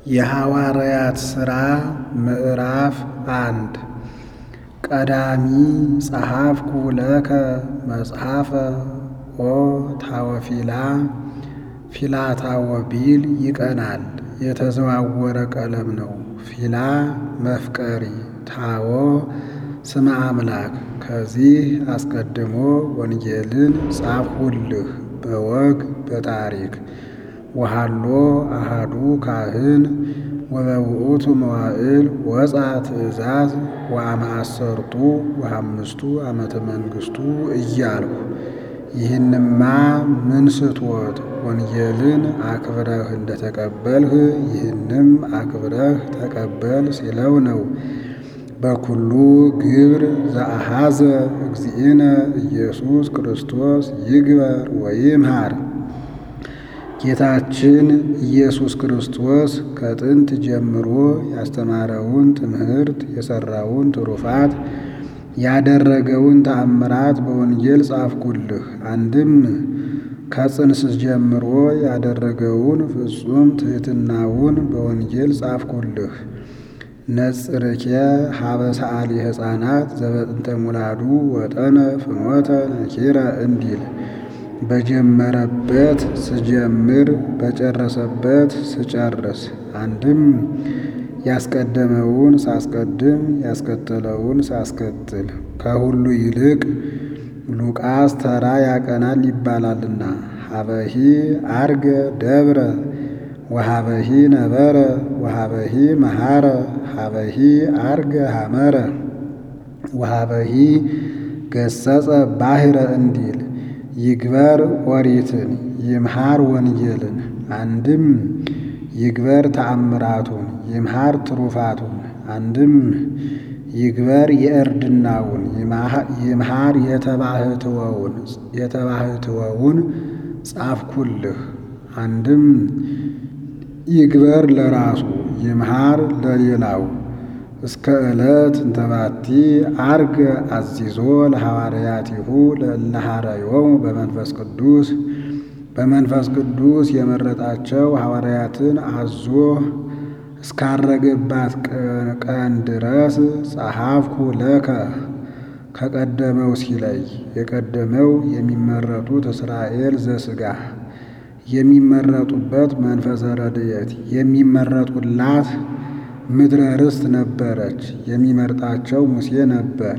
የሐዋርያት ሥራ ምዕራፍ አንድ ቀዳሚ ጸሐፍኩ ለከ መጽሐፈ ኦ ታወፊላ ፊላታወ ቢል ይቀናል። የተዘዋወረ ቀለም ነው። ፊላ መፍቀሪ፣ ታዎ ስመ አምላክ። ከዚህ አስቀድሞ ወንጌልን ጻፍሁልህ በወግ በታሪክ ወሃሎ አሃዱ ካህን ወበውእቱ መዋዕል ወፃ ትእዛዝ ወአመአሰርቱ ወአምስቱ ዓመተ መንግሥቱ እያልሁ ይህንማ ምን ስትወት ወንጌልን አክብረህ እንደተቀበልህ ይህንም አክብረህ ተቀበል ሲለው ነው። በኩሉ ግብር ዘአሃዘ እግዚእነ ኢየሱስ ክርስቶስ ይግበር ወይምሃር። ጌታችን ኢየሱስ ክርስቶስ ከጥንት ጀምሮ ያስተማረውን ትምህርት የሠራውን ትሩፋት ያደረገውን ተአምራት በወንጌል ጻፍኩልህ። አንድም ከጽንስ ጀምሮ ያደረገውን ፍጹም ትሕትናውን በወንጌል ጻፍኩልህ። ነጽርኬ ሀበ ሰዓሊ ሕፃናት ዘበጥንተ ሙላዱ ወጠነ ፍኖተ ነኪረ እንዲል በጀመረበት ስጀምር በጨረሰበት ስጨርስ። አንድም ያስቀደመውን ሳስቀድም ያስከተለውን ሳስከትል ከሁሉ ይልቅ ሉቃስ ተራ ያቀናል ይባላልና። ሀበሂ አርገ ደብረ ወሀበሂ ነበረ ወሀበሂ መሃረ ሀበሂ አርገ ሐመረ ወሀበሂ ገሰጸ ባሕረ እንዲል ይግበር ኦሪትን ይምሃር ወንጌልን። አንድም ይግበር ተአምራቱን ይምሃር ትሩፋቱን። አንድም ይግበር የእርድናውን ይምሃር የተባህትወውን የተባህትወውን ጻፍኩልህ። አንድም ይግበር ለራሱ ይምሃር ለሌላው እስከ ዕለት እንተባቲ አርገ አዚዞ ለሐዋርያቲሁ ለእለሃረዮሙ በመንፈስ ቅዱስ በመንፈስ ቅዱስ የመረጣቸው ሐዋርያትን አዞ እስካረገባት ቀን ድረስ ጸሐፍኩ ለከ ከቀደመው ሲለይ የቀደመው የሚመረጡት እስራኤል ዘሥጋ የሚመረጡበት መንፈሰ ረድኤት የሚመረጡላት ምድረ ርስት ነበረች። የሚመርጣቸው ሙሴ ነበር።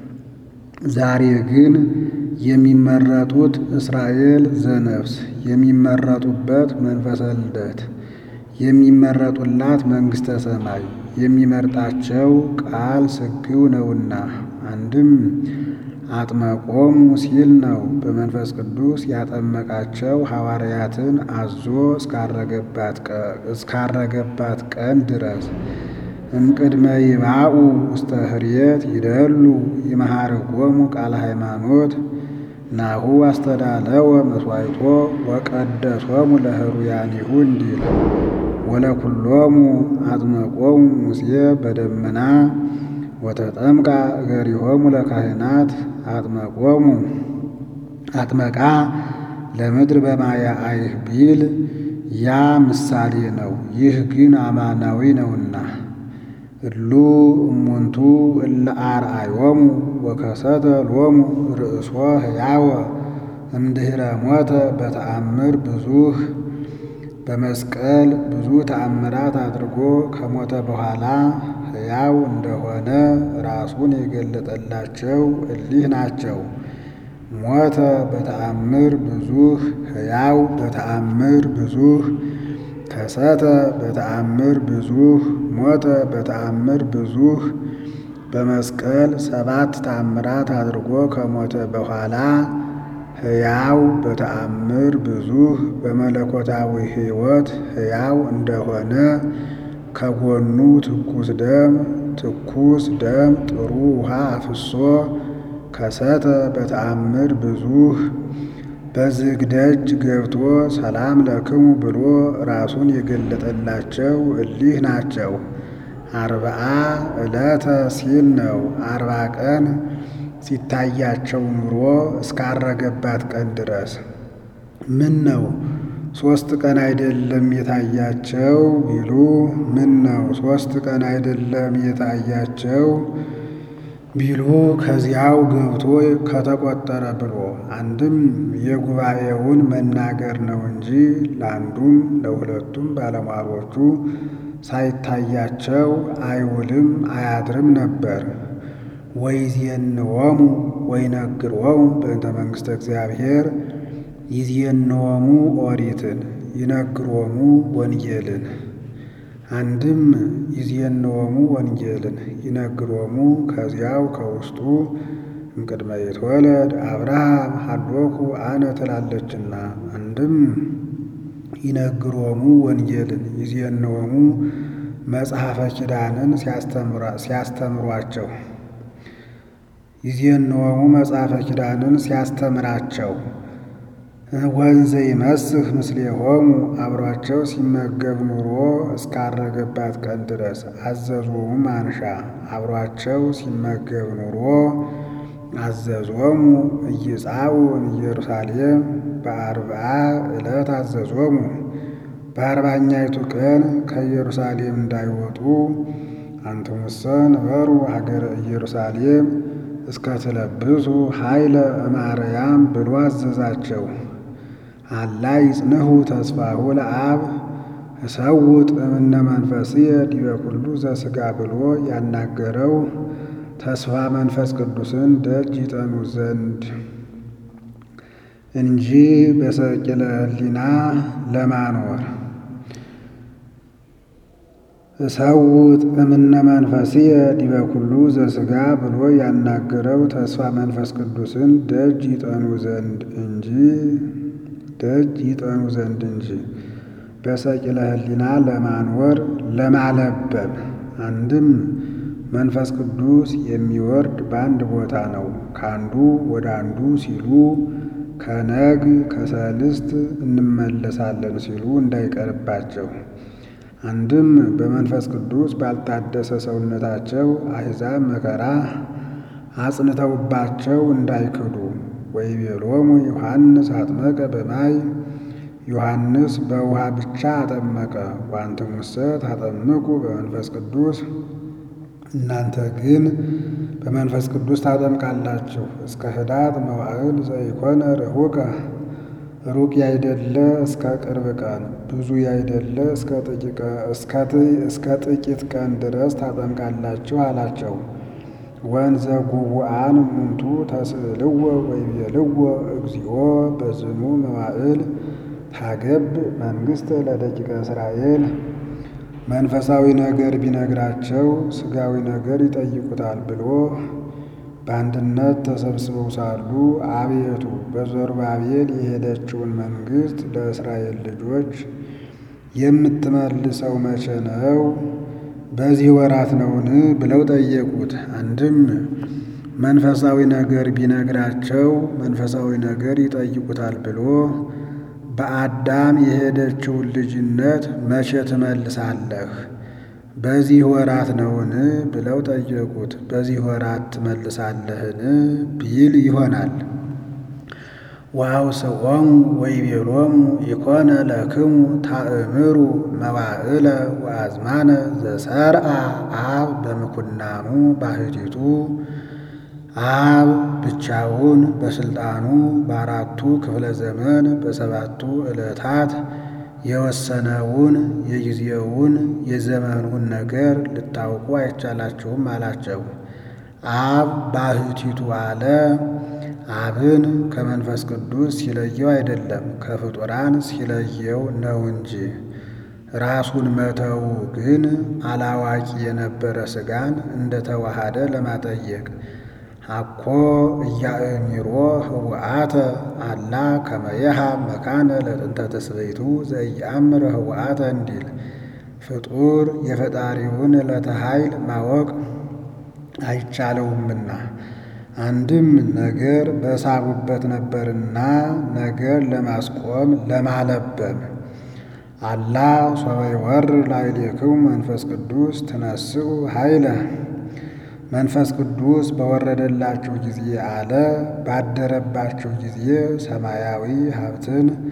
ዛሬ ግን የሚመረጡት እስራኤል ዘነፍስ የሚመረጡበት መንፈሰ ልደት የሚመረጡላት መንግሥተ ሰማይ የሚመርጣቸው ቃል ስግው ነውና አንድም አጥመቆሙ ሲል ነው። በመንፈስ ቅዱስ ያጠመቃቸው ሐዋርያትን አዞ እስካረገባት ቀን ድረስ እምቅድመ ይባኡ ውስተ ህርየት ይደሉ ይመሃርዎሙ ቃለ ሃይማኖት ናሁ አስተዳለወ መስዋዕቶ ወቀደሶሙ ለህሩያኒሁ እንዲል ወለኩሎሙ አጥመቆሙ ሙሴ በደመና ወተጠምቃ እገሪሆሙ ለካህናት አጥመቆሙ አጥመቃ ለምድር በማየ አይህ ቢል ያ ምሳሌ ነው። ይህ ግን አማናዊ ነውና እሉ እሙንቱ እለ አርአዮሙ ወከሰተ ሎሙ ርእሶ ሕያወ እምድኅረ ሞተ በተአምር ብዙህ በመስቀል ብዙ ተአምራት አድርጎ ከሞተ በኋላ ሕያው እንደሆነ ራሱን የገለጠላቸው እሊህ ናቸው። ሞተ በተአምር ብዙህ ሕያው በተአምር ብዙህ ከሰተ በተአምር ብዙህ ሞተ በተአምር ብዙህ በመስቀል ሰባት ተአምራት አድርጎ ከሞተ በኋላ ሕያው በተአምር ብዙህ በመለኮታዊ ሕይወት ሕያው እንደሆነ ከጎኑ ትኩስ ደም ትኩስ ደም ጥሩ ውሃ አፍሶ ከሰተ በተአምር ብዙህ በዝግ ደጅ ገብቶ ሰላም ለክሙ ብሎ ራሱን የገለጠላቸው እሊህ ናቸው። አርብዓ ዕለተ ሲል ነው። አርባ ቀን ሲታያቸው ኑሮ እስካረገባት ቀን ድረስ ምን ነው ሦስት ቀን አይደለም የታያቸው ቢሉ ምን ነው ሦስት ቀን አይደለም የታያቸው ቢሉ ከዚያው ገብቶ ከተቆጠረ ብሎ አንድም የጉባኤውን መናገር ነው እንጂ ለአንዱም ለሁለቱም ባለሟሎቹ ሳይታያቸው አይውልም አያድርም ነበር። ወይዜንወሙ ወይነግሮሙ በእንተ መንግሥተ እግዚአብሔር ይዜንወሙ ኦሪትን ይነግሮሙ ወንጌልን አንድም ይዜንወሙ ወንጌልን ይነግሮሙ ከዚያው ከውስጡ እምቅድመ ይትወለድ አብርሃም ሀሎኩ አነ ትላለችና አንድም ይነግሮሙ ወንጌልን ይዜንወሙ መጽሐፈ ኪዳንን ሲያስተምሯቸው ይዜንወሙ መጽሐፈ ኪዳንን ሲያስተምራቸው ወንዘ ይመስህ ምስሌሆሙ አብሯቸው ሲመገብ ኑሮ እስካረገባት ቀን ድረስ አዘዞሙ ማንሻ አብሯቸው ሲመገብ ኑሮ አዘዞሙ እይጻኡ ኢየሩሳሌም በአርብዓ ዕለት አዘዞሙ በአርባኛይቱ ቀን ከኢየሩሳሌም እንዳይወጡ አንትሙሰ ነበሩ ሀገረ ኢየሩሳሌም እስከ ትለብሱ ኃይለ እማርያም ብሎ አዘዛቸው። አላ ይጽንሑ ተስፋሁ ለአብ እሰውጥ እምነ መንፈስየ ዲበ ኩሉ ዘሥጋ ብሎ ያናገረው ተስፋ መንፈስ ቅዱስን ደጅ ይጠኑ ዘንድ እንጂ በሰቂለ ሕሊና ለማኖር እሰውጥ እምነ መንፈስየ ዲበ ኩሉ ዘሥጋ ብሎ ያናገረው ተስፋ መንፈስ ቅዱስን ደጅ ይጠኑ ዘንድ እንጂ ደጅ ይጠኑ ዘንድ እንጂ በሰቂለ ሕሊና ለማኖር ለማለበም አንድም መንፈስ ቅዱስ የሚወርድ በአንድ ቦታ ነው። ከአንዱ ወደ አንዱ ሲሉ ከነግ ከሰልስት እንመለሳለን ሲሉ እንዳይቀርባቸው አንድም በመንፈስ ቅዱስ ባልታደሰ ሰውነታቸው አሕዛብ መከራ አጽንተውባቸው እንዳይክዱ ወይቤሎሙ ዮሐንስ አጥመቀ በማይ ዮሐንስ በውሃ ብቻ አጠመቀ፣ ወአንትሙሰ ታጠምቁ በመንፈስ ቅዱስ እናንተ ግን በመንፈስ ቅዱስ ታጠምቃላችሁ። እስከ ህዳት መዋዕል ዘይኮነ ርሑቀ ሩቅ ያይደለ እስከ ቅርብ ቀን ብዙ ያይደለ እስከ ጥቂት ቀን ድረስ ታጠምቃላችሁ አላቸው። ወንዘ ጉቡአን እሙንቱ ተስእልዎ ወይቤልዎ እግዚኦ በዝኑ መዋዕል ታገብ መንግሥት ለደቂቀ እስራኤል መንፈሳዊ ነገር ቢነግራቸው ሥጋዊ ነገር ይጠይቁታል ብሎ በአንድነት ተሰብስበው ሳሉ አቤቱ በዘሩባቤል የሄደችውን መንግሥት ለእስራኤል ልጆች የምትመልሰው መቼ ነው? በዚህ ወራት ነውን? ብለው ጠየቁት። አንድም መንፈሳዊ ነገር ቢነግራቸው መንፈሳዊ ነገር ይጠይቁታል ብሎ በአዳም የሄደችውን ልጅነት መቼ ትመልሳለህ? በዚህ ወራት ነውን? ብለው ጠየቁት። በዚህ ወራት ትመልሳለህን? ቢል ይሆናል። ወአውስዖሙ ወይቤሎሙ ኢኮነ ለክሙ ታእምሩ መዋዕለ ወአዝማነ ዘሰርአ አብ በምኩናኑ ባሕቲቱ አብ ብቻውን በሥልጣኑ በአራቱ ክፍለ ዘመን በሰባቱ ዕለታት የወሰነውን የጊዜውን የዘመኑን ነገር ልታውቁ አይቻላችሁም አላቸው። አብ ባሕቲቱ አለ። አብን ከመንፈስ ቅዱስ ሲለየው አይደለም ከፍጡራን ሲለየው ነው እንጂ። ራሱን መተው ግን አላዋቂ የነበረ ሥጋን እንደተዋሃደ ለማጠየቅ አኮ እያእሚሮ ህውአተ አላ ከመየሃ መካነ ለጥንተ ተስበይቱ ዘኢየአምር ህውአተ እንዲል ፍጡር የፈጣሪውን ዕለተ ኃይል ማወቅ አይቻለውምና አንድም ነገር በሳቡበት ነበርና ነገር ለማስቆም ለማለበም አላ ሶበ ይወርድ ላዕሌክሙ መንፈስ ቅዱስ ትነስኡ ኃይለ መንፈስ ቅዱስ በወረደላችሁ ጊዜ አለ ባደረባችሁ ጊዜ ሰማያዊ ሀብትን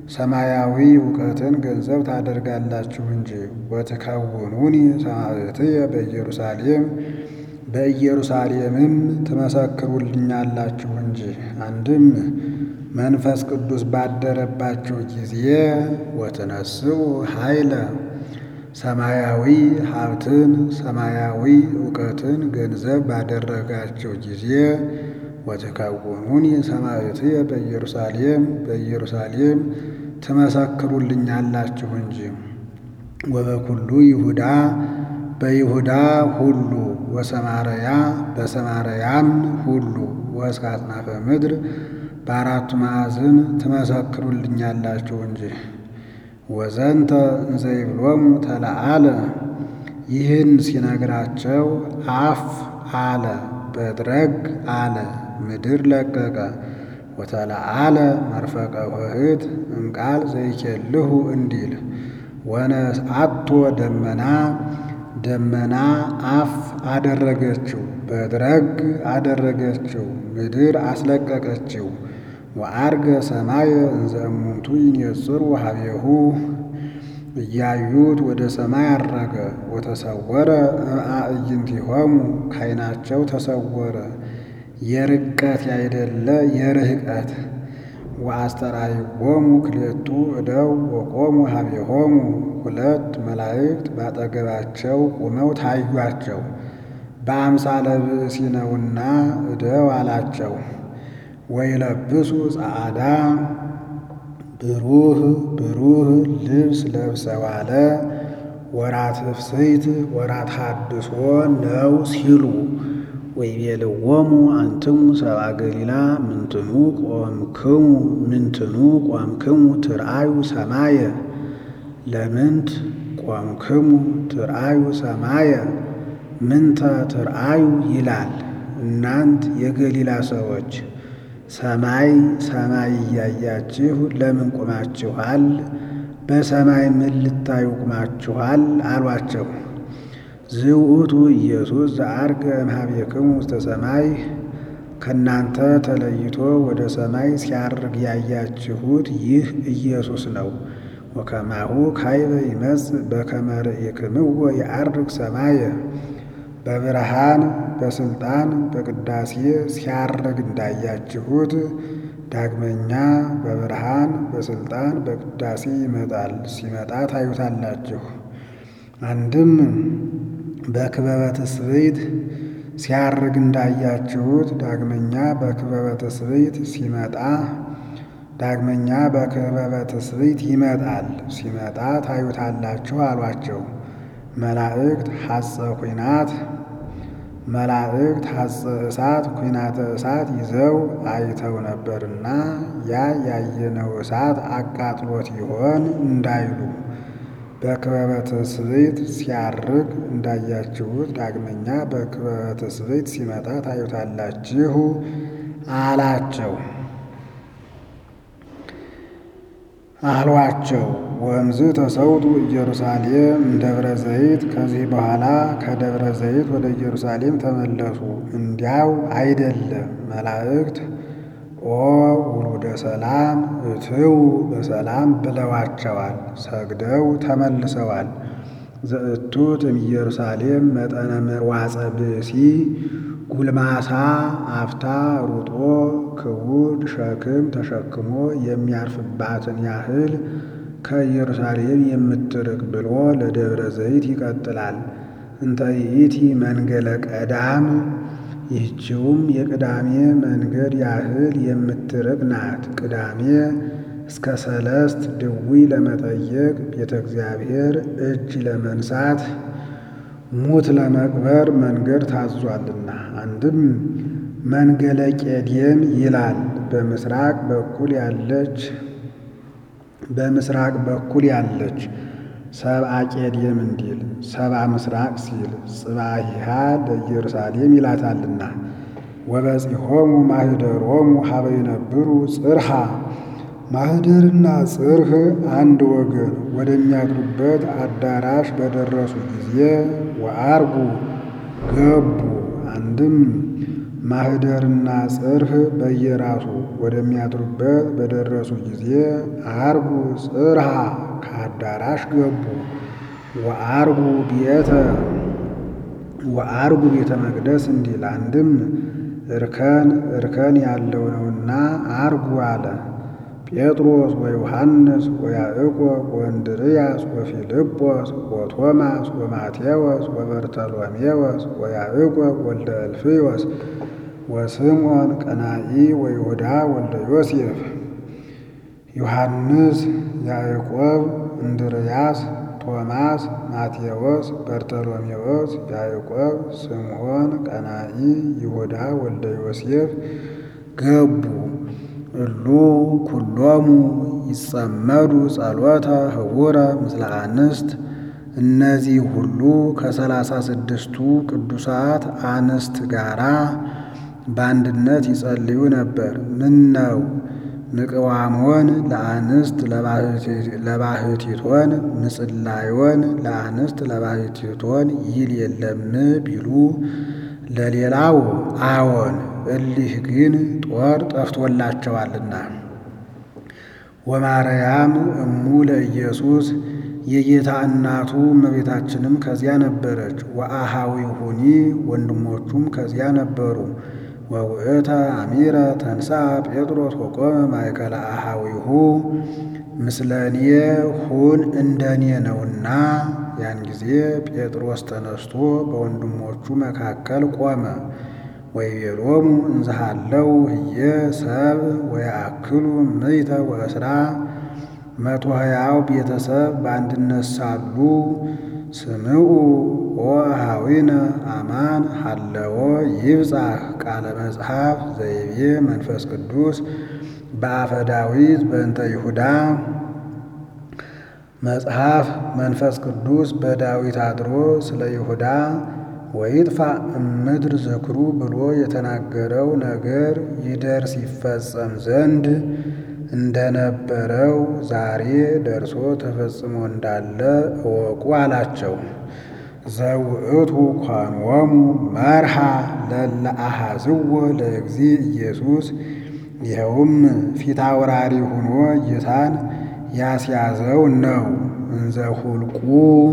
ሰማያዊ እውቀትን ገንዘብ ታደርጋላችሁ እንጂ። ወትከውኑኒ ሰማዕትየ በኢየሩሳሌም በኢየሩሳሌምም ትመሰክሩልኛላችሁ እንጂ። አንድም መንፈስ ቅዱስ ባደረባችሁ ጊዜ ወትነስኡ ኃይለ ሰማያዊ ሀብትን ሰማያዊ እውቀትን ገንዘብ ባደረጋችሁ ጊዜ ወትከውኑኒ ሰማዕትየ በኢየሩሳሌም በኢየሩሳሌም ትመሰክሩልኛላችሁ እንጂ። ወበኩሉ ይሁዳ በይሁዳ ሁሉ ወሰማርያ በሰማርያም ሁሉ ወእስከ አጽናፈ ምድር በአራቱ ማዕዝን ትመሰክሩልኛላችሁ እንጂ። ወዘንተ እንዘ ይብሎሙ ተለዓለ ይህን ሲነግራቸው አፍ አለ በድረግ አለ ምድር ለቀቀ። ወተለዓለ መርፈቀ ኆኅት እምቃል ዘይኬልሁ እንዲል ወነስአቶ ደመና ደመና አፍ አደረገችው በድረግ አደረገችው ምድር አስለቀቀችው። ወዐርገ ሰማየ እንዘ እሙንቱ ይኔጽሩ ኀቤሁ እያዩት ወደ ሰማይ ዐረገ። ወተሰወረ እምአዕይንቲሆሙ ከዓይናቸው ተሰወረ የርቀት ያይደለ የርህቀት። ወአስተርአይዎሙ ክልኤቱ እደው ወቆሙ ኀቤሆሙ ሁለት መላእክት ባጠገባቸው ቁመው ታዩአቸው። በአምሳለ ብእሲ ነውና እደው አላቸው። ወይለብሱ ጸዓዳ ብሩህ ብሩህ ልብስ ለብሰዋለ ወራት ፍስሕት ወራት ሐድሶ ነው ሲሉ ወይቤልዎሙ አንትሙ ሰብአ ገሊላ ምንትኑ ቆምክሙ ምንትኑ ቆምክሙ ትርአዩ ሰማየ ለምንት ቆምክሙ ትርአዩ ሰማየ ምንተ ትርአዩ ይላል። እናንት የገሊላ ሰዎች ሰማይ ሰማይ እያያችሁ ለምን ቁማችኋል? በሰማይ ምን ልታዩ ቁማችኋል? አሏቸው። ዝውእቱ ኢየሱስ ዘዐርገ እምኀቤክሙ ውስተ ሰማይ ከእናንተ ተለይቶ ወደ ሰማይ ሲያርግ ያያችሁት ይህ ኢየሱስ ነው። ወከማሁ ካይበ ይመጽእ በከመ ርኢክምዎ የዐርግ ሰማየ በብርሃን በስልጣን በቅዳሴ ሲያርግ እንዳያችሁት ዳግመኛ በብርሃን በስልጣን በቅዳሴ ይመጣል። ሲመጣ ታዩታላችሁ። አንድም በክበበ ትስብእት ሲያርግ እንዳያችሁት ዳግመኛ በክበበ ትስብእት ሲመጣ ዳግመኛ በክበበ ትስብእት ይመጣል። ሲመጣ ታዩታላችሁ አሏቸው። መላእክት ሐፀ ኲናት መላእክት ሐፀ እሳት ኲናተ እሳት ይዘው አይተው ነበርና ያ ያየነው እሳት አቃጥሎት ይሆን እንዳይሉ በክበበ ትስብእት ሲያርግ እንዳያችሁት ዳግመኛ በክበበ ትስብእት ሲመጣ ታዩታላችሁ አላቸው አሏቸው። ወእምዝ ተሰውጡ ኢየሩሳሌም ደብረ ዘይት። ከዚህ በኋላ ከደብረ ዘይት ወደ ኢየሩሳሌም ተመለሱ። እንዲያው አይደለም መላእክት ኦ ውሉደ ሰላም እትው በሰላም ብለዋቸዋል። ሰግደው ተመልሰዋል። ዘእቱት እምኢየሩሳሌም መጠነ መዋፀ ብእሲ ጉልማሳ አፍታ ሩጦ ክቡድ ሸክም ተሸክሞ የሚያርፍባትን ያህል ከኢየሩሳሌም የምትርቅ ብሎ ለደብረ ዘይት ይቀጥላል። እንተ ይእቲ መንገለ ቀዳም ይህችውም የቅዳሜ መንገድ ያህል የምትርቅ ናት። ቅዳሜ እስከ ሰለስት ድዊ ለመጠየቅ ቤተ እግዚአብሔር እጅ ለመንሳት ሙት ለመቅበር መንገድ ታዟልና። አንድም መንገለ ቄዴም ይላል። በምስራቅ በኩል ያለች በምስራቅ በኩል ያለች ሰብአ ቄዴም እንዲል ሰብአ ምስራቅ ሲል ጽባሂሃ ለኢየሩሳሌም ይላታልና። ወበጺሖሙ ማኅደሮሙ ሀበ ይነብሩ ጽርሃ ማኅደርና ጽርህ አንድ ወገን ወደሚያድሩበት አዳራሽ በደረሱ ጊዜ ወዐርጉ ገቡ። አንድም ማህደርና ጽርህ በየራሱ ወደሚያድሩበት በደረሱ ጊዜ አርጉ ጽርሃ ከአዳራሽ ገቡ። ወአርጉ ቤተ ወአርጉ ቤተ መቅደስ እንዲል አንድም እርከን እርከን ያለው ነውና አርጉ አለ። ጴጥሮስ ወዮሐንስ ወያዕቆብ ወእንድርያስ ወፊልጶስ ወቶማስ ወማቴዎስ ወበርተሎሜዎስ ወያዕቆብ ወልደ እልፍዮስ ወስምዖን ቀናኢ ወይሁዳ ወልደ ዮሴፍ ዮሐንስ፣ ያዕቆብ፣ እንድርያስ፣ ቶማስ፣ ማቴዎስ፣ በርተሎሜዎስ፣ ያዕቆብ፣ ስምዖን ቀናኢ፣ ይሁዳ ወልደ ዮሴፍ ገቡ። እሉ ኩሎሙ ይጸመዱ ጸሎተ ህቡረ ምስለ አንስት። እነዚህ ሁሉ ከሰላሳ ስድስቱ ቅዱሳት አንስት ጋራ በአንድነት ይጸልዩ ነበር። ምን ነው ምቅዋሞን ለአንስት ለባህቲቶን ምጽላዮን ለአንስት ለባህቲቶን ይል የለም ቢሉ ለሌላው አዎን እሊህ ግን ጦር ጠፍቶላቸዋልና። ወማርያም እሙ ለኢየሱስ የጌታ እናቱ እመቤታችንም ከዚያ ነበረች። ወአሃዊሁኒ ወንድሞቹም ከዚያ ነበሩ። ወውእተ አሚረ ተንሳ ጴጥሮስ ወቆመ ማእከለ አሃዊሁ ምስለኔ ሁን እንደኔ ነውና። ያን ጊዜ ጴጥሮስ ተነስቶ በወንድሞቹ መካከል ቆመ። ወይቤሎሙ እንዝሃለው ህየ ሰብ ወያክሉ ምይተ ወእስራ መቶ ሀያው ቤተሰብ በአንድነት ሳሉ ስምዑ ወአኀዊነ አማን ሀለዎ ይብጻሕ ቃለ መጽሐፍ ዘይቤ መንፈስ ቅዱስ በአፈ ዳዊት በእንተ ይሁዳ መጽሐፍ መንፈስ ቅዱስ በዳዊት አድሮ ስለ ይሁዳ ወይጥፋ እምድር ዝክሩ ብሎ የተናገረው ነገር ይደርስ ይፈጸም ዘንድ እንደነበረው ዛሬ ደርሶ ተፈጽሞ እንዳለ እወቁ አላቸው። ዘውእቱ ኳንወሙ መርሃ ለለ አሐዝዎ ለእግዚ ኢየሱስ ይኸውም ፊት አውራሪ ሆኖ ጌታን ያስያዘው ነው። እንዘ ሁልቁ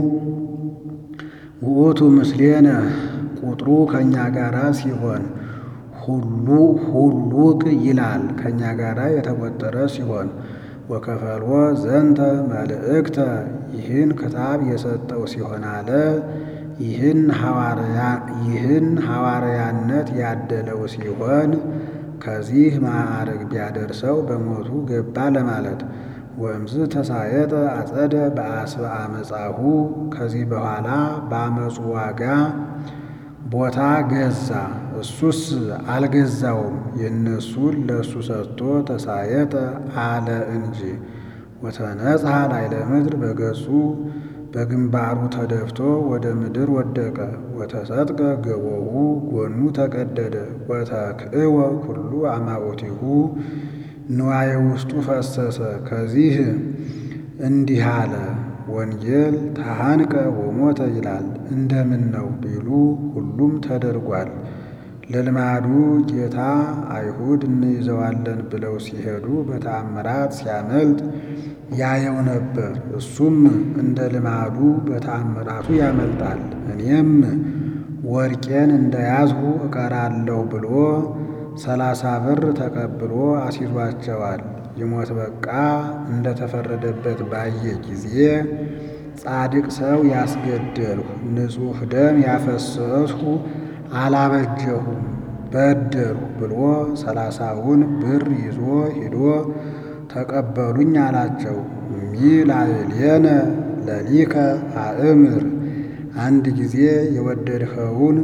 ውእቱ ምስሌነ ቁጥሩ ከእኛ ጋራ ሲሆን ሁሉ ሁሉቅ ይላል ከእኛ ጋራ የተቆጠረ ሲሆን ወከፈልዎ ዘንተ መልእክተ ይህን ክታብ የሰጠው ሲሆን አለ ይህን ይህን ሐዋርያነት ያደለው ሲሆን ከዚህ ማዕረግ ቢያደርሰው በሞቱ ገባ ለማለት ወእምዝ ተሳየጠ አጸደ በአስበ አመፃሁ ከዚህ በኋላ በአመፁ ዋጋ ቦታ ገዛ። እሱስ አልገዛውም፣ የእነሱን ለእሱ ሰጥቶ ተሳየጠ አለ እንጂ። ወተነጽሐ ላዕለ ምድር በገጹ በግንባሩ ተደፍቶ ወደ ምድር ወደቀ። ወተሰጥቀ ገቦሁ ጎኑ ተቀደደ። ወተክእወ ኩሉ አማኦቲሁ ንዋየ ውስጡ ፈሰሰ። ከዚህ እንዲህ አለ ወንጌል ተሃንቀ ወሞተ ይላል። እንደምን ነው ቢሉ ሁሉም ተደርጓል። ለልማዱ ጌታ አይሁድ እንይዘዋለን ብለው ሲሄዱ በተአምራት ሲያመልጥ ያየው ነበር። እሱም እንደ ልማዱ በተአምራቱ ያመልጣል። እኔም ወርቄን እንደያዝሁ እቀራለሁ ብሎ ሰላሳ ብር ተቀብሎ አስይዟቸዋል። ይሞት በቃ እንደተፈረደበት ባየ ጊዜ ጻድቅ ሰው ያስገደልሁ፣ ንጹሕ ደም ያፈሰስሁ አላበጀሁም በደልሁ ብሎ ሰላሳውን ብር ይዞ ሂዶ ተቀበሉኝ አላቸው። ሚላዕሌነ ለሊከ አእምር አንድ ጊዜ የወደድኸውን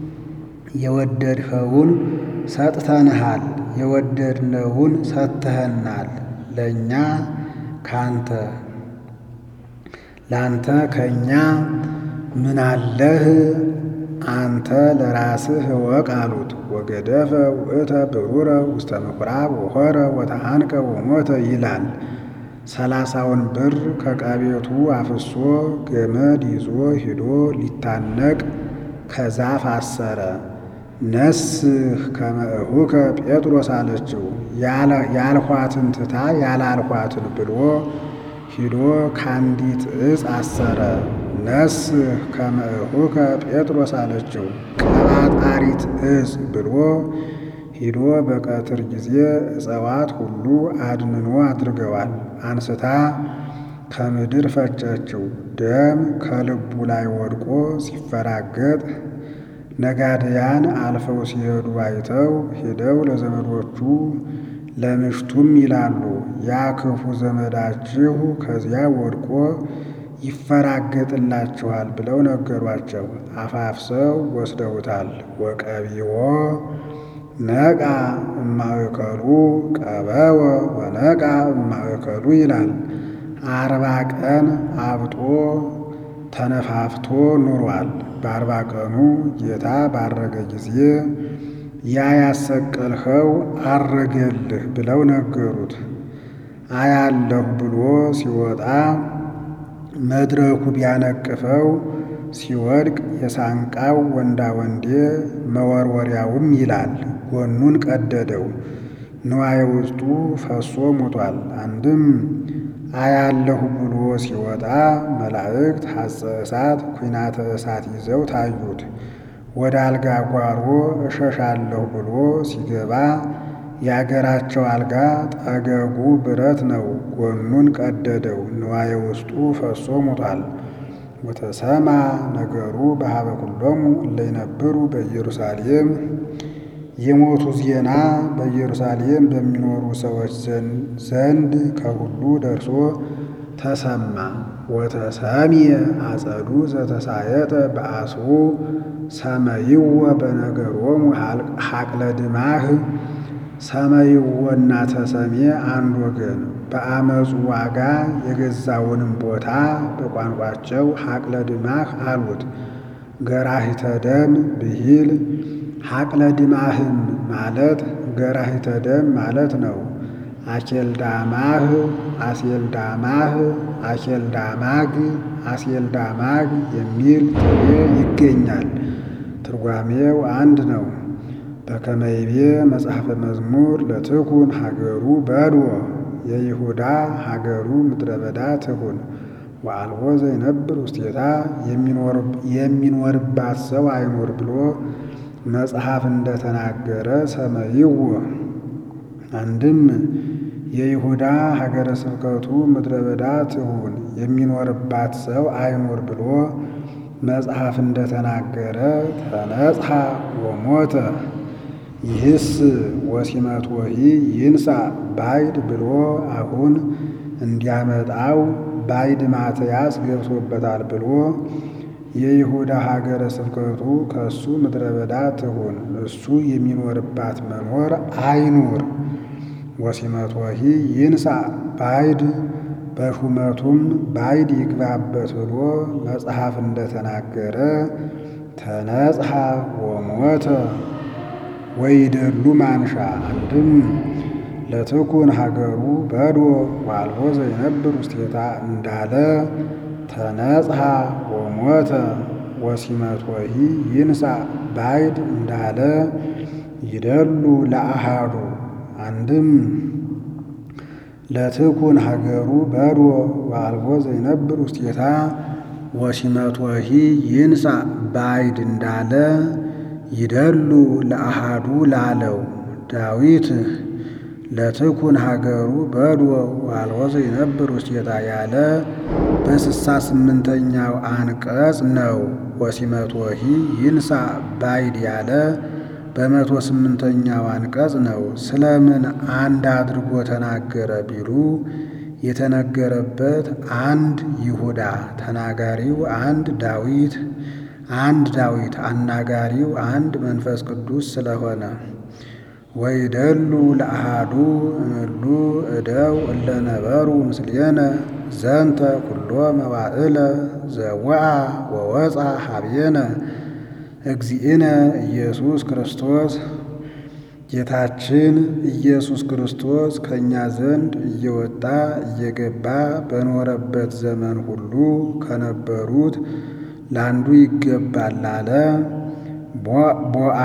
የወደድኸውን ሰጥተንሃል፣ የወደድነውን ሰጥተኸናል። ለእኛ ካንተ ላንተ ከእኛ ምን አለህ? አንተ ለራስህ እወቅ አሉት። ወገደፈ ውእተ ብሩረ ውስተ ምኵራብ ወሖረ ወተሃንቀ ወሞተ ይላል። ሰላሳውን ብር ከቀቤቱ አፍሶ ገመድ ይዞ ሂዶ ሊታነቅ ከዛፍ አሰረ። ነስህ ከመ እኹከ ጴጥሮስ አለችው። ያልኋትን ትታ ያላልኋትን ብሎ ሂዶ ከአንዲት ዕፅ አሰረ። ነስህ ከመ እኹከ ጴጥሮስ አለችው። ቀባጣሪት ዕፅ ብሎ ሂዶ በቀትር ጊዜ እጽዋት ሁሉ አድንኖ አድርገዋል። አንስታ ከምድር ፈጨችው። ደም ከልቡ ላይ ወድቆ ሲፈራገጥ ነጋድያን አልፈው ሲሄዱ አይተው ሄደው ለዘመዶቹ ለምሽቱም ይላሉ ያ ክፉ ዘመዳችሁ ከዚያ ወድቆ ይፈራገጥላችኋል ብለው ነገሯቸው። አፋፍሰው ወስደውታል። ወቀቢዎ ነቃ እማእከሉ ቀበወ ወነቃ እማእከሉ ይላል። አርባ ቀን አብጦ ተነፋፍቶ ኑሯል። በአርባ ቀኑ ጌታ ባረገ ጊዜ ያ ያሰቀልኸው አረገልህ ብለው ነገሩት። አያለሁ ብሎ ሲወጣ መድረኩ ቢያነቅፈው ሲወድቅ የሳንቃው ወንዳ ወንዴ መወርወሪያውም ይላል ጎኑን ቀደደው። ንዋየ ውስጡ ፈሶ ሞቷል። አንድም አያለሁ ብሎ ሲወጣ መላእክት ሐፀ እሳት ኩናተ እሳት ይዘው ታዩት። ወደ አልጋ ጓሮ እሸሻለሁ ብሎ ሲገባ የአገራቸው አልጋ ጠገጉ ብረት ነው። ጎኑን ቀደደው። ንዋየ ውስጡ ፈሶ ሞቷል። ወተሰማ ነገሩ በሀበ ኩሎሙ እለ ይነብሩ በኢየሩሳሌም የሞቱ ዜና በኢየሩሳሌም በሚኖሩ ሰዎች ዘንድ ከሁሉ ደርሶ ተሰማ። ወተሰምየ አጸዱ ዘተሳየጠ በአስሩ ሰመይዎ በነገሮሙ ሀቅለ ድማህ ሰመይዎና ተሰሜ አንድ ወገን በአመፁ ዋጋ የገዛውንም ቦታ በቋንቋቸው ሀቅለ ድማህ አሉት። ገራሂተ ደም ብሂል ሀቅለ ድማህም ማለት ገራሂተ ደም ማለት ነው። አኬልዳማህ አሴልዳማህ አኬልዳማግ አሴልዳማግ የሚል ጥሬ ይገኛል። ትርጓሜው አንድ ነው። በከመይቤ መጽሐፈ መዝሙር ለትኩን ሀገሩ በድዎ የይሁዳ ሀገሩ ምድረ በዳ ትሁን ወአልቦ ዘይነብር ውስቴታ የሚኖርባት ሰው አይኖር ብሎ መጽሐፍ እንደተናገረ ሰመይዎ አንድም የይሁዳ ሀገረ ስብከቱ ምድረ በዳ ትሁን የሚኖርባት ሰው አይኖር ብሎ መጽሐፍ እንደተናገረ ተነጽሐ ወሞተ ይህስ ወሲመት ወሂ ይንሳ ባይድ ብሎ አሁን እንዲያመጣው ባይድ ማትያስ ገብቶበታል ብሎ የይሁዳ ሀገረ ስብከቱ ከእሱ ምድረ በዳ ትሁን እሱ የሚኖርባት መኖር አይኑር። ወሲመት ወሂ ይንሳ ባይድ በሹመቱም ባይድ ይግባበት ብሎ መጽሐፍ እንደተናገረ ተነጽሐ ወሞተ ወይደሉ ማንሻ አንድም ለትኩን ሀገሩ በድዎ ዋልቦ ዘይነብር ውስቴታ እንዳለ ተነጽሐ ወሞተ ወሲመት ወሂ ይንሳ ባይድ እንዳለ ይደሉ ለአሃዱ አንድም ለትኩን ሀገሩ በድዎ ዋልቦ ዘይነብር ውስቴታ ወሲመት ወሂ ይንሳ ባይድ እንዳለ ይደሉ ለአሃዱ ላለው ዳዊት ለትኩን ሀገሩ በድዎ ዋልቦ ዘይነብር ውስቴታ ያለ በስሳ ስምንተኛው አንቀጽ ነው። ወሲመት ወሂ ይንሳ ባይድ ያለ በመቶ ስምንተኛው አንቀጽ ነው። ስለምን አንድ አድርጎ ተናገረ ቢሉ የተነገረበት አንድ ይሁዳ ተናጋሪው አንድ ዳዊት አንድ ዳዊት አናጋሪው አንድ መንፈስ ቅዱስ ስለሆነ ወይደሉ ለአሃዱ እምሉ እደው እለ ነበሩ ምስሌነ ዘንተ ኩሎ መዋዕለ ዘወአ ወወፃ ሀብየነ እግዚእነ ኢየሱስ ክርስቶስ ጌታችን ኢየሱስ ክርስቶስ ከእኛ ዘንድ እየወጣ እየገባ በኖረበት ዘመን ሁሉ ከነበሩት ለአንዱ ይገባል አለ። ቦአ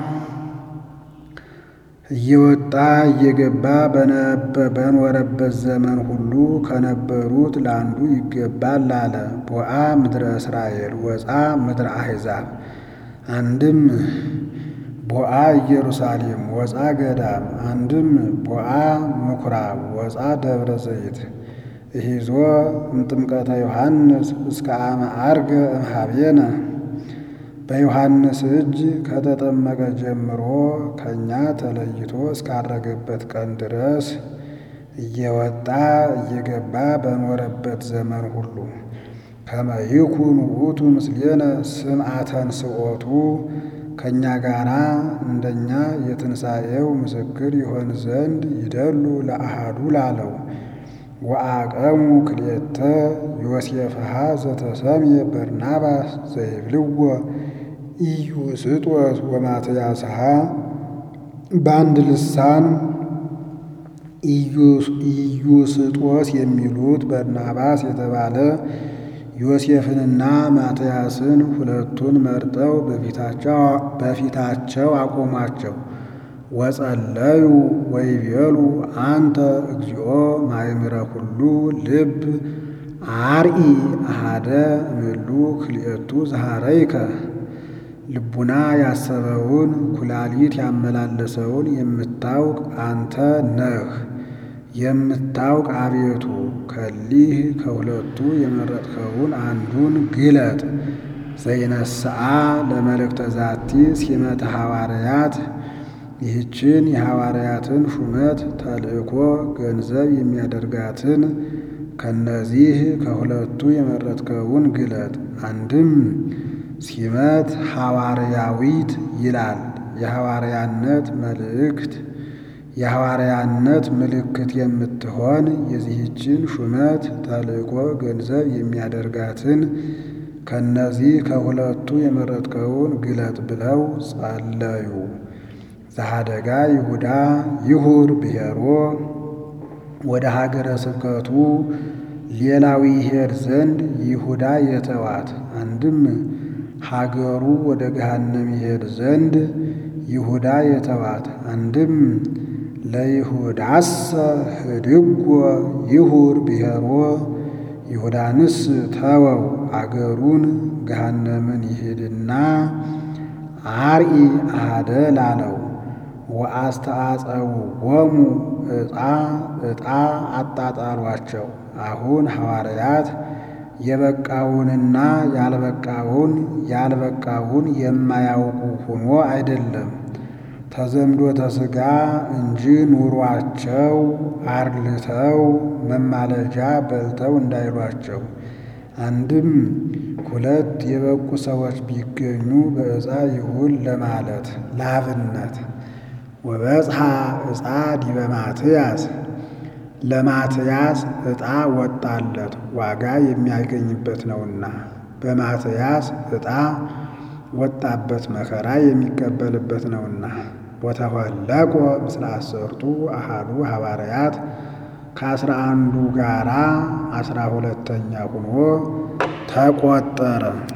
እየወጣ እየገባ በኖረበት ዘመን ሁሉ ከነበሩት ለአንዱ ይገባል አለ። ቦአ ምድረ እስራኤል ወፃ ምድረ አሕዛብ። አንድም ቦአ ኢየሩሳሌም ወፃ ገዳም። አንድም ቦአ ምኩራብ ወፃ ደብረ ዘይት። እሂዞ እምጥምቀተ ዮሐንስ እስከ አመ ዐርገ እምኀቤነ በዮሐንስ እጅ ከተጠመቀ ጀምሮ ከእኛ ተለይቶ እስካረገበት ቀን ድረስ እየወጣ እየገባ በኖረበት ዘመን ሁሉ ከመ ይኩን ውእቱ ምስሌነ ስምዐተ ንስኦቱ ከእኛ ጋራ እንደኛ የትንሣኤው ምስክር ይሆን ዘንድ ይደሉ ለአሃዱ ላለው ወአቀሙ ክልኤተ ዮሴፍሃ ዘተሰምየ በርናባስ ዘይብልዎ ኢዩስጦስ ወማትያስሃ በአንድ ልሳን ኢዩስጦስ የሚሉት በርናባስ የተባለ ዮሴፍንና ማትያስን ሁለቱን መርጠው በፊታቸው አቆሟቸው። ወጸለዩ ወይቤሉ አንተ እግዚኦ ማእምረ ኩሉ ልብ አርኢ አሃደ እምሉ ክልኤቱ ዘሃረይከ ልቡና ያሰበውን ኩላሊት ያመላለሰውን የምታውቅ አንተ ነህ። የምታውቅ አቤቱ ከሊህ ከሁለቱ የመረጥከውን አንዱን ግለጥ። ዘይነስአ ለመልእክተ ዛቲ ሲመተ ሐዋርያት ይህችን የሐዋርያትን ሹመት ተልእኮ ገንዘብ የሚያደርጋትን ከነዚህ ከሁለቱ የመረጥከውን ግለጥ። አንድም ሲመት ሐዋርያዊት ይላል። የሐዋርያነት መልእክት የሐዋርያነት ምልክት የምትሆን የዚህችን ሹመት ተልእኮ ገንዘብ የሚያደርጋትን ከነዚህ ከሁለቱ የመረጥከውን ግለጥ ብለው ጸለዩ። ዘሃደጋ ይሁዳ ይሁር ብሔሮ ወደ ሀገረ ስብከቱ ሌላዊ ይሄድ ዘንድ ይሁዳ የተዋት። አንድም ሀገሩ ወደ ገሃነም ይሄድ ዘንድ ይሁዳ የተዋት። አንድም ለይሁዳሰ ህድጎ ይሁር ብሔሮ ይሁዳንስ ተወው አገሩን ገሃነምን ይሄድና አርኢ አሃደ ላለው ወአስተአጸውዖሙ ዕጣ ዕጣ አጣጣሏቸው። አሁን ሐዋርያት የበቃውንና ያልበቃውን ያልበቃውን የማያውቁ ሆኖ አይደለም ተዘምዶተ ሥጋ እንጂ ኑሯቸው አርልተው መማለጃ በልተው እንዳይሏቸው። አንድም ሁለት የበቁ ሰዎች ቢገኙ በዕፃ ይሁን ለማለት ለአብነት ወበጽሐ ዕፃ ዲበ ማትያስ ለማትያስ ዕጣ ወጣለት ዋጋ የሚያገኝበት ነውና፣ በማትያስ ዕጣ ወጣበት መከራ የሚቀበልበት ነውና። ወተወለቆ ምስለ አሰርቱ አሃዱ ሐዋርያት ከአስራ አንዱ ጋራ አስራ ሁለተኛ ሆኖ ተቆጠረ።